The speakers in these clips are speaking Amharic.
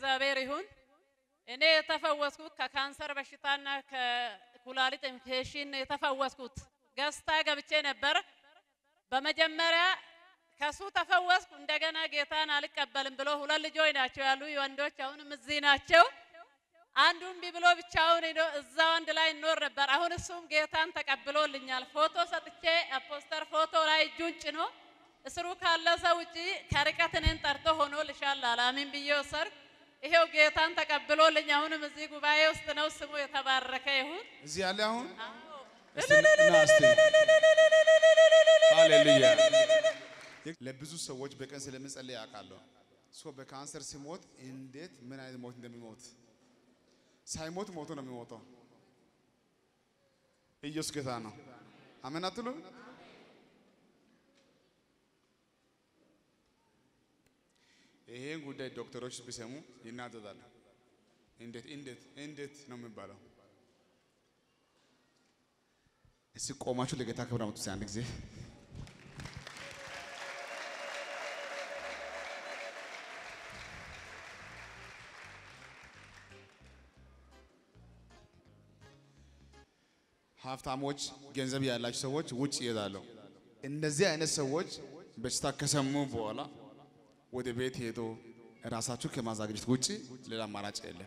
ለእግዚአብሔር ይሁን። እኔ የተፈወስኩት ከካንሰር በሽታና ከኩላሊት ኢንፌክሽን የተፈወስኩት ገዝታ ገብቼ ነበር። በመጀመሪያ ከሱ ተፈወስኩ። እንደገና ጌታን አልቀበልም ብሎ ሁለት ልጆች ናቸው ያሉ ወንዶች፣ አሁንም እዚህ ናቸው። አንዱ እምቢ ብሎ ብቻውን ሄዶ እዛው አንድ ላይ እንኖር ነበር። አሁን እሱም ጌታን ተቀብሎልኛል። ፎቶ ሰጥቼ ፖስተር ፎቶ ላይ እጁን ጭኖ እስሩ ካለ ሰው ውጪ ከርቀት እኔን ጠርቶ ሆኖ ልሻል አላሚን ብዬ ወሰድኩ። ይሄው ጌታን ተቀብሎልኝ አሁንም እዚህ ጉባኤ ውስጥ ነው። ስሙ የተባረከ ይሁን። እዚህ ያለ አሁን አዎ። እስቲ ና እስቲ። ሃሌሉያ። ለብዙ ሰዎች በቀን ስለምጸልይ አውቃለሁ። ሰው በካንሰር ሲሞት እንዴት ምን አይነት ሞት እንደሚሞት ሳይሞት ሞቶ ነው የሚሞተው። ኢየሱስ ጌታ ነው። አሜን አትሉ? ይሄን ጉዳይ ዶክተሮች ቢሰሙ ይናደዳሉ። እንዴት እንዴት እንዴት ነው የሚባለው? እስቲ ቆማችሁ ለጌታ ክብር አምጡ። እስቲ አንድ ጊዜ ሀብታሞች፣ ገንዘብ ያላቸው ሰዎች ውጭ ይሄዳሉ። እንደዚህ አይነት ሰዎች በሽታ ከሰሙ በኋላ ወደ ቤት ሄዶ ራሳችሁ ከማዘጋጀት ውጭ ሌላ አማራጭ የለም።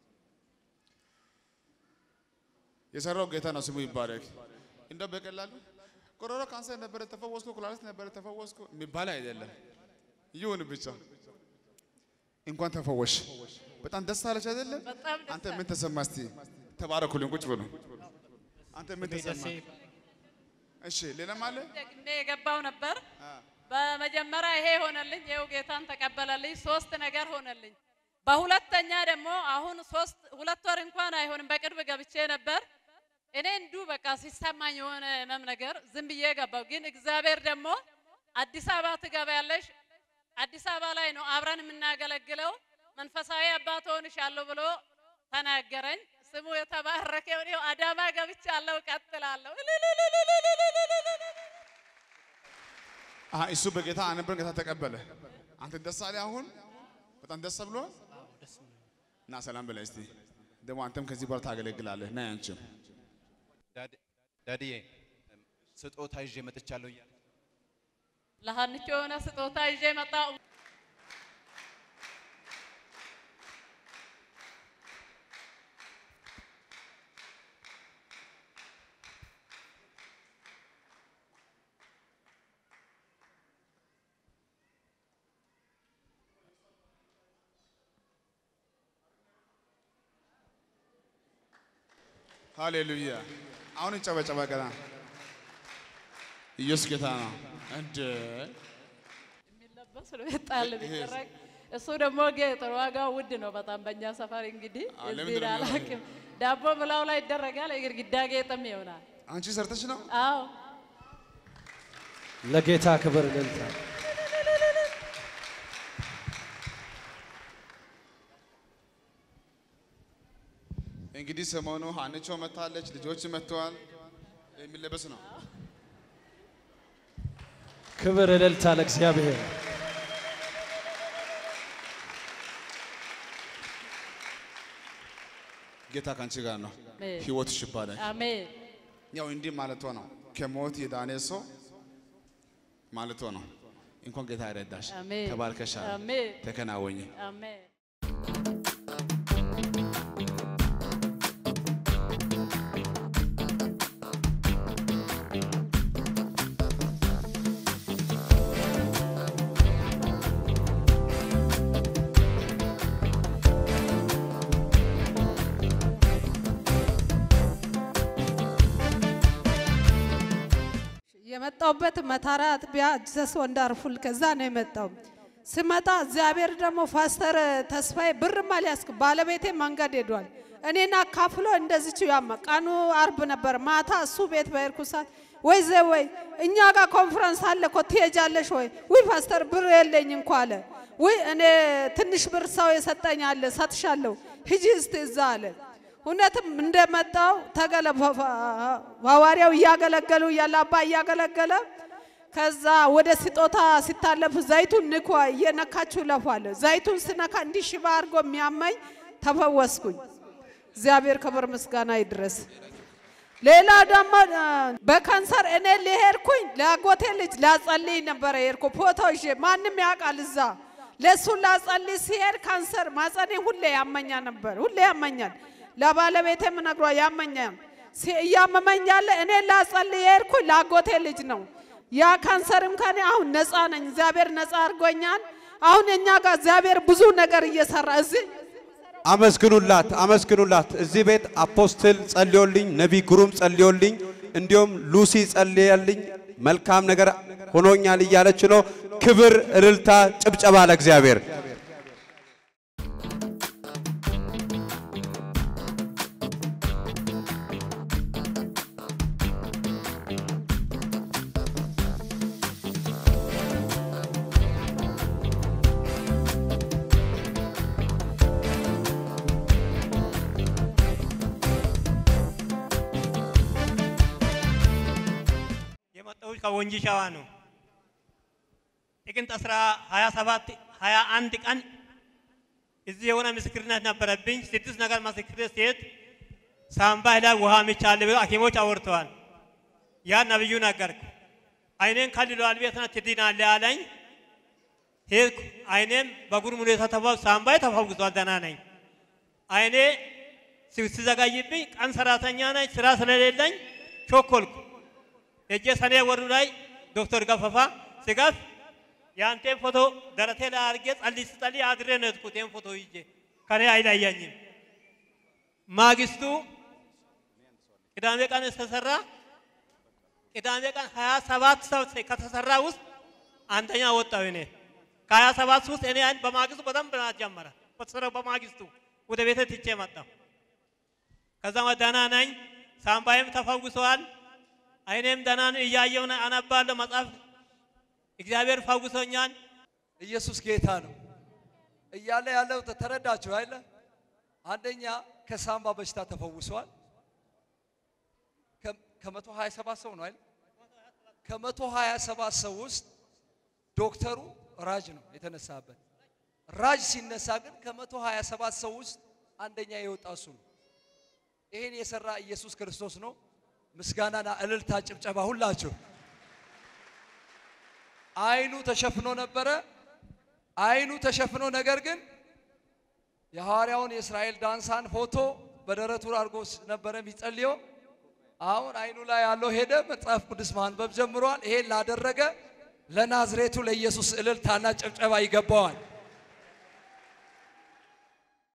የሰራው ጌታ ነው፣ ስሙ ይባረክ። እንደው በቀላሉ ኮሮና ካንሰር ነበረ ተፈወስኩ፣ ኩላሊት ነበረ ተፈወስኩ የሚባል አይደለም። ይሁን ብቻ እንኳን ተፈወሽ። በጣም ደስ አለች አይደለም? በጣም ደስ አንተ ምን ተሰማ? እስቲ ተባረኩልኝ፣ ቁጭ ብሎ አንተ ምን ተሰማ? እሺ ሌላም አለ? ደግሜ የገባው ነበር። በመጀመሪያ ይሄ ሆነልኝ፣ ይኸው ጌታን ተቀበለልኝ። ሶስት ነገር ሆነልኝ። በሁለተኛ ደግሞ አሁን ሶስት ሁለት ወር እንኳን አይሆንም በቅርብ ገብቼ ነበር። እኔ እንዱ በቃ ሲሰማኝ የሆነ ህመም ነገር ዝም ብዬ ገባው። ግን እግዚአብሔር ደግሞ አዲስ አበባ ትገባያለሽ፣ አዲስ አበባ ላይ ነው አብረን የምናገለግለው መንፈሳዊ አባት ሆንሻለሁ ብሎ ተናገረኝ። ስሙ የተባረከ ይሁን። ይኸው አዳማ ገብቻለሁ፣ እቀጥላለሁ። አሀ እሱ በጌታ አነበር ጌታ ተቀበለ። አንተ ደስ አለ አሁን በጣም ደስ ብሎ እና ሰላም በላይ እስቲ ደግሞ አንተም ከዚህ በኋላ ታገለግላለህ። ና አንቺም ዳድዬ ስጦታ ይዤ መጥቻለሁ እያለ ለሀንቾ የሆነ ስጦታ ይዤ መጣሁ። ሃሌሉያ። አሁን ይጨበጨበ ገና ኢየሱስ ጌታ ነው። እንደ የሚለበስ ነው የጣል ቢደረግ እሱ ደግሞ ጌጥ ነው። ዋጋው ውድ ነው በጣም በእኛ ሰፈር እንግዲህ አዎ፣ እዚህ ለምንድን ነው አላውቅም። ዳቦ ብላው ላይ ይደረጋል፣ የግድግዳ ጌጥም ይሆናል። አንቺ ሰርተሽ ነው አዎ ለጌታ ክብር እልልታ። እንግዲህ ሰሞኑ ሀንቾ መታለች፣ ልጆች መጥተዋል። የሚለበስ ነው። ክብር እልልታ ለእግዚአብሔር። ጌታ ከአንቺ ጋር ነው። አሜን። ህይወትሽ ይባላል። አሜን ያው እንዲህ ማለቷ ነው። ከሞት የዳነ ሰው ማለቷ ነው። እንኳን ጌታ ይረዳሽ። አሜን። ተባርከሻል። አሜን ተከናወኝ። አሜን። የመጣውበት መታራ አጥቢያ ጀሰስ ወንዳርፉል ከዛ ነው የመጣው። ስመጣ እግዚአብሔር ደግሞ ፓስተር ተስፋዬ ብርም አልያዝክ ባለቤቴ መንገድ ሄዷል። እኔን አካፍሎ እንደዚች ያማ ቀኑ አርብ ነበር። ማታ እሱ ቤት በሄድኩ ሰዓት ወይ ዘ ወይ እኛ ጋር ኮንፈረንስ አለ እኮ ትሄጃለሽ ወይ? ውይ ፓስተር ብር የለኝ እንኳ አለ። ውይ እኔ ትንሽ ብር ሰው የሰጠኝ አለ ሰጥሻለሁ፣ ሂጂ እስቲ እዛ አለ። እውነትም እንደመጣው ተገለ ሐዋርያው እያገለገሉ እያለ አባ እያገለገለ ከዛ ወደ ስጦታ ሲታለፉ ዘይቱን ንኳ እየነካችሁ ለፏለ ዘይቱን ስነካ እንዲህ ሽባ አድርጎ የሚያመኝ ተፈወስኩኝ። እግዚአብሔር ክብር ምስጋና ይድረስ። ሌላ ደግሞ አ፣ በካንሰር እኔ ሊሄድኩኝ ለአጎቴ ልጅ ላጸልይ ነበረ የሄድኩ ፎቶ ይዤ ማንም ያውቃል እዛ ለእሱ ላጸልይ ሲሄድ ካንሰር ማጸኔ ሁሌ ያመኛ ነበር፣ ሁሌ ያመኛል። ለባለቤቴም ነግሯ ያመኛል። ሲ- እያመመኝ ያለ እኔ ላጸልይ የሄድኩኝ ለአጎቴ ልጅ ነው። ያ ካንሰርም ከኔ አሁን ነፃ ነኝ። እግዚአብሔር ነፃ አድርጎኛል። አሁን እኛ ጋር እግዚአብሔር ብዙ ነገር እየሰራ እዚህ አመስግኑላት፣ አመስግኑላት። እዚህ ቤት አፖስትል ጸልዮልኝ፣ ነቢይ ግሩም ጸልዮልኝ፣ እንዲሁም ሉሲ ጸልያልኝ መልካም ነገር ሆኖኛል እያለች ነው። ክብር፣ እልልታ፣ ጭብጨባ ለእግዚአብሔር። የመጣሁት ከወንጂ ሸዋ ነው። ጥቅምት 27 21 ቀን እዚህ የሆነ ምስክርነት ነበረብኝ። ስድስት ነገር ምስክርነት ሲሄድ ሳምባ ላይ ውሃ ምቻለ ብለው ሐኪሞች አወርተዋል። ያ ነብዩ ነገርኩ። አይኔን ከልሏል ቤት ነው ትድናለህ አለኝ። ሄድኩ። አይኔም በጉርም ሁኔታ ተፋው ሳምባዬ ተፈውሷል። ደህና ነኝ። አይኔ ሲ- ሲዘጋይብኝ ቀን ሰራተኛ ነኝ፣ ስራ ስለሌለኝ ቾኮልኩ። ሄጄ ሰኔ ወሩ ላይ ዶክተር ገፈፋ ስገፍ የአንቴን ፎቶ ደረቴ ላይ አድርጌ ጸልይ ስጸልይ አድሬ ነው የሄድኩት። ይህን ፎቶ ይዤ ከኔ አይለየኝም። ማግስቱ ቅዳሜ ቀን ተሰራ። ቅዳሜ ቀን ሀያ ሰባት ሰው ከተሰራ ውስጥ አንደኛ ወጣው እኔ ከሀያ ሰባት ውስጥ እኔ አይን በማግስቱ በደንብ ናት ጀመረ። በተሰራው በማግስቱ ወደ ቤተ ትቼ መጣሁ። ከዛ ደህና ነኝ። ሳምባዬም ተፈውሰዋል። አይኔም ደህና ነው። እያየሁ ነው፣ አነባለሁ መጽሐፍ። እግዚአብሔር ፈውሶኛል። ኢየሱስ ጌታ ነው እያለ ያለው ተረዳችሁ አይደለ? አንደኛ ከሳምባ በሽታ ተፈውሷል። ከመቶ ሀያ ሰባት ሰው ነው አይደል? ከመቶ ሀያ ሰባት ሰው ውስጥ ዶክተሩ ራጅ ነው የተነሳበት። ራጅ ሲነሳ ግን ከመቶ ሀያ ሰባት ሰው ውስጥ አንደኛ የወጣ እሱ ነው። ይሄን የሰራ ኢየሱስ ክርስቶስ ነው። ምስጋናና እልልታ፣ ጭብጨባ ሁላችሁ አይኑ ተሸፍኖ ነበረ። አይኑ ተሸፍኖ ነገር ግን የሐዋርያውን የእስራኤል ዳንሳን ፎቶ በደረቱ አድርጎ ነበረ የሚጸልየው። አሁን አይኑ ላይ ያለው ሄደ፣ መጽሐፍ ቅዱስ ማንበብ ጀምሯል። ይሄን ላደረገ ለናዝሬቱ ለኢየሱስ እልልታና ጭብጨባ ይገባዋል።